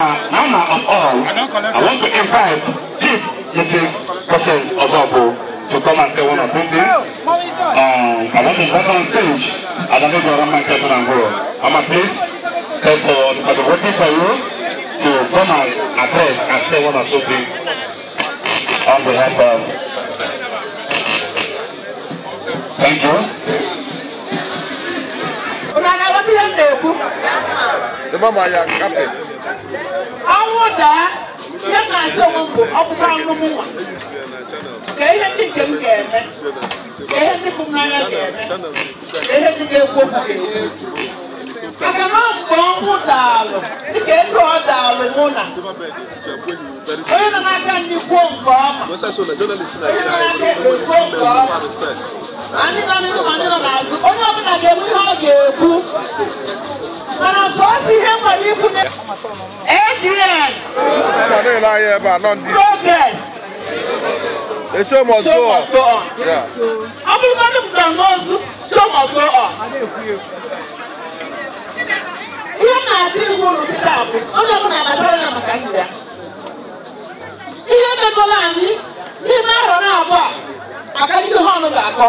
Mama of all, I want to invite Chief Mrs. Patience Ozobo to come and say one or two things. Um, I want to invite on stage Adame Gorama Kevin Angoro. Mama, please, thank for, for the waiting for you to come and address and say one or two things on behalf of. Thank you. The mama ya captain. ọnwụ daa ihe na-asị onwe m bụ ọkpụkpọ anụ m nwa ka ihe ndị nke m ga-eme ka ihe ndị bụ m n'anya ga-eme ka ihe ndị ga-ekwu okwu ga-ekwu maka na mgbe ọnwụ daalụ dịka ego ọ daalụ mụ na onye nọ n'aka ndị kwuo nke ọma onye nọ n'aka ekpe kwuo nke ọma anyị nọ n'ihu ma ndị nọ n'azụ onye ọbụla ga-ekwu ihe ọ ga-ekwu mana nke otu ihe nwere ikwu na AGN Mama na-ele anya ebe a nọ ndị isi. progress The show must show go on. must go on. Yeah. ọ bụrụgodị m nọ n'ozu show must go on. ihe na-achọ iwu ụlọ kịta bụ onye ọbụla na-achọrọ ya maka ndụ ya ihe megolo anyị n'ime arọ na abụọ a akarịa ihe ọnụ ga-akọ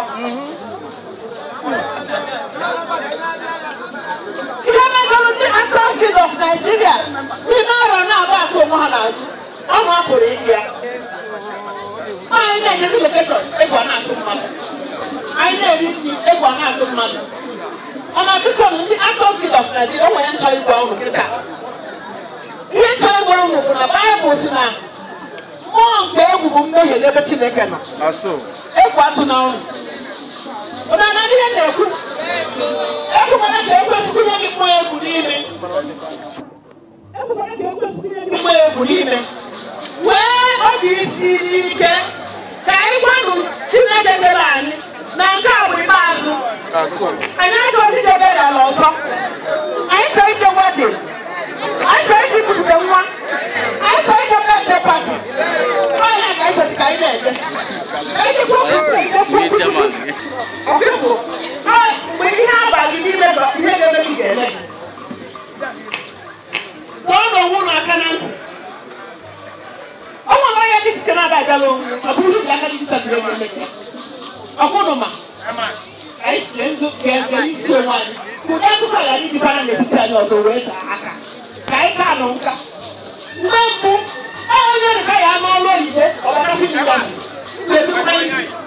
ihe megolo ndị actors guild of Nigeria n'ime arọ na abụọ akụ onwe ha n'azụ ọnụ apụrụ ịdị ya anyị na-enyezi lokeshọn egwu a na-atụ mmadụ anyị na-eri nri egwu a na-atụ mmadụ ọna biko ndị actors guild of Nigeria onwe ya nchọ ịgwa unu kịta ihe nchọ ịgwa unu bụ na baịbụl si na mmụọ nke egwu bụ mmehie n'ebe Chineke nọ Aso. egwu atụ na ọrụ ụna na ihe na-ekwu ekwukwara ka ekwesịkwunye gị mmụọ egwu n'ime ekwukwara ka ekwesịkwunye gị mmụọ egwu n'ime wee obi isi ike ka anyị gwanụ Chineke dere anyị na nke a bụ ikpeazụ Aso. anyị achọghị ijebe ya ala ọzọ anyị chọrọ ije wedin anyị chọrọ ije ibute nwa anyị chọrọ ije birthday party ọhịa ka anyị chọrọ ka anyị na-eje ejikwa ọkụkụ mgbe ihe abalị n'ime bụ ihe ga-eme gị ga-eme tọọ n'onwe ụlọ aka na ntị ọ nwere onye dị iche na-abịala onwe ọ bụrụ na aka dị iche na-eme ọkwụnụ ma anyị sie ndụ ga-ege isi onwe anyị ụdị akụkọ ghara ịdịbara n'etiti anyị ọzọ wee taa aka ka anyị ka nụ nka mgbe mbụ onye nka ya n'ọrụ oyibo ọgbara